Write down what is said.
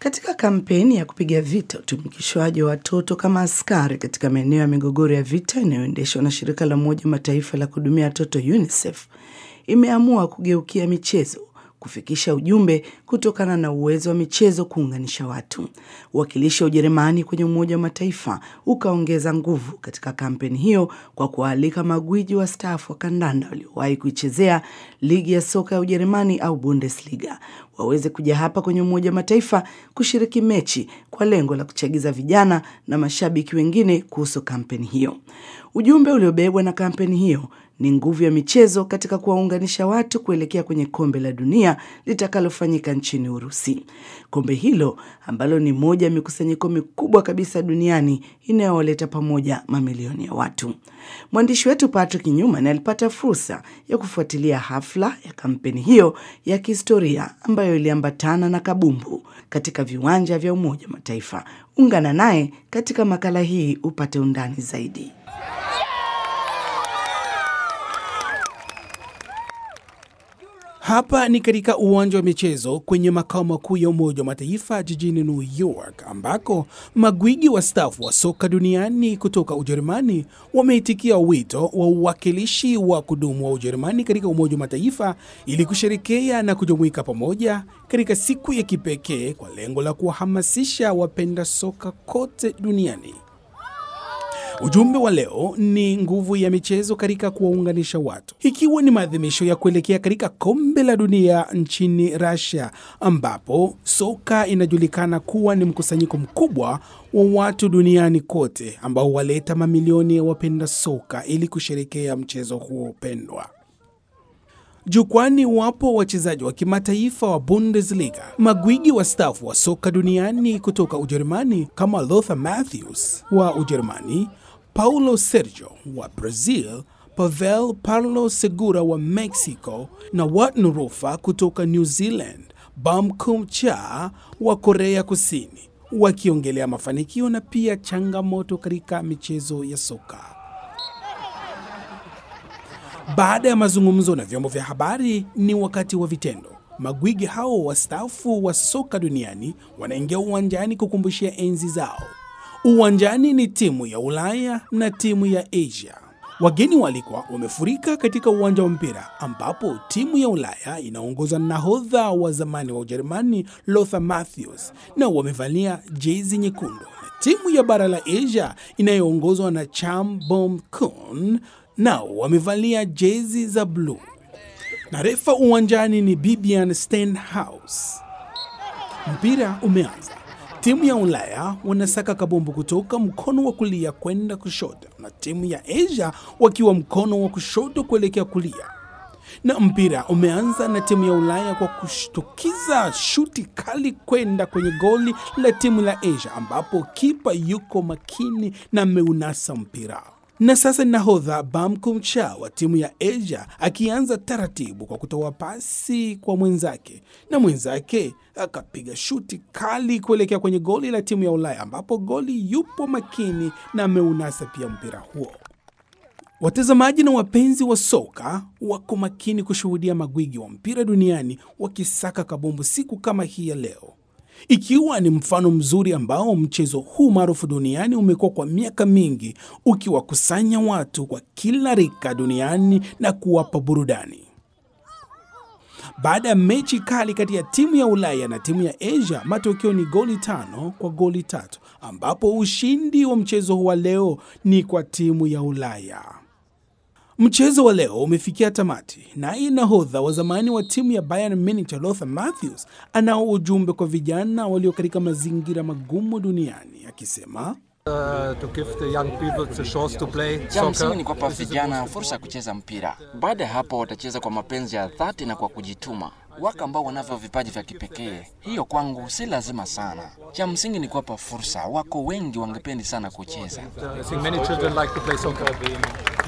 Katika kampeni ya kupiga vita utumikishwaji wa watoto kama askari katika maeneo ya migogoro ya vita inayoendeshwa na shirika la Umoja Mataifa la kuhudumia watoto UNICEF imeamua kugeukia michezo kufikisha ujumbe kutokana na uwezo wa michezo kuunganisha watu. Uwakilishi wa Ujerumani kwenye Umoja wa Mataifa ukaongeza nguvu katika kampeni hiyo kwa kuwaalika magwiji wastaafu wa kandanda waliowahi kuichezea ligi ya soka ya Ujerumani au Bundesliga waweze kuja hapa kwenye Umoja wa Mataifa kushiriki mechi kwa lengo la kuchagiza vijana na mashabiki wengine kuhusu kampeni hiyo. Ujumbe uliobebwa na kampeni hiyo ni nguvu ya michezo katika kuwaunganisha watu kuelekea kwenye kombe la dunia litakalofanyika nchini Urusi. Kombe hilo ambalo ni moja ya mikusanyiko mikubwa kabisa duniani inayowaleta pamoja mamilioni ya watu. Mwandishi wetu Patrick Newman alipata fursa ya kufuatilia hafla ya kampeni hiyo ya kihistoria ambayo iliambatana na kabumbu katika viwanja vya Umoja wa Mataifa. Ungana naye katika makala hii upate undani zaidi. Hapa ni katika uwanja wa michezo kwenye makao makuu ya Umoja wa Mataifa jijini New York, ambako magwiji wastaafu wa soka duniani kutoka Ujerumani wameitikia wito wa uwakilishi wa kudumu wa Ujerumani katika Umoja wa Mataifa ili kusherekea na kujumuika pamoja katika siku ya kipekee kwa lengo la kuwahamasisha wapenda soka kote duniani. Ujumbe wa leo ni nguvu ya michezo katika kuwaunganisha watu, ikiwa ni maadhimisho ya kuelekea katika kombe la dunia nchini Russia, ambapo soka inajulikana kuwa ni mkusanyiko mkubwa wa watu duniani kote ambao waleta mamilioni ya wapenda soka ili kusherekea mchezo huo pendwa. Jukwani wapo wachezaji wa kimataifa wa Bundesliga, magwiji wastaafu wa soka duniani kutoka Ujerumani kama Lothar Matthews wa Ujerumani, Paulo Sergio wa Brazil, Pavel Parlo Segura wa Mexico na Watn Rufa kutoka New Zealand, Bam Kum Cha wa Korea Kusini, wakiongelea mafanikio na pia changamoto katika michezo ya soka. Baada ya mazungumzo na vyombo vya habari, ni wakati wa vitendo. Magwiji hao wastaafu wa soka duniani wanaingia uwanjani kukumbushia enzi zao. Uwanjani ni timu ya Ulaya na timu ya Asia. Wageni walikuwa wamefurika katika uwanja wa mpira ambapo timu ya Ulaya inaongozwa na nahodha wa zamani wa Ujerumani Lothar Matthews na wamevalia jezi nyekundu, na timu ya bara la Asia inayoongozwa na Cham Bom Kun nao wamevalia jezi za bluu na refa uwanjani ni Bibian Stenhouse. Mpira umeanza. Timu ya Ulaya wanasaka kabumbu kutoka mkono wa kulia kwenda kushoto, na timu ya Asia wakiwa mkono wa kushoto kuelekea kulia. Na mpira umeanza na timu ya Ulaya kwa kushtukiza shuti kali kwenda kwenye goli la timu la Asia, ambapo kipa yuko makini na ameunasa mpira na sasa nahodha Bam Kumcha wa timu ya Asia akianza taratibu kwa kutoa pasi kwa mwenzake, na mwenzake akapiga shuti kali kuelekea kwenye goli la timu ya Ulaya, ambapo goli yupo makini na ameunasa pia mpira huo. Watazamaji na wapenzi wa soka wako makini kushuhudia magwiji wa mpira duniani wakisaka kabumbu siku kama hii ya leo ikiwa ni mfano mzuri ambao mchezo huu maarufu duniani umekuwa kwa miaka mingi ukiwakusanya watu kwa kila rika duniani na kuwapa burudani. Baada ya mechi kali kati ya timu ya Ulaya na timu ya Asia, matokeo ni goli tano kwa goli tatu, ambapo ushindi wa mchezo huu wa leo ni kwa timu ya Ulaya. Mchezo wa leo umefikia tamati, naye nahodha wa zamani wa timu ya Bayern Munich Lothar Matthews anao ujumbe kwa vijana walio katika mazingira magumu duniani akisema, Uh, to give the young people the chance to play Cha msingi soccer. ni kuwapa This is the vijana most fursa ya kucheza mpira. Baada ya hapo, watacheza kwa mapenzi ya dhati na kwa kujituma. Wako ambao wanavyo vipaji vya kipekee, hiyo kwangu si lazima sana. Cha msingi ni kuwapa fursa. Wako wengi wangependi sana kucheza. I think many children like to play soccer.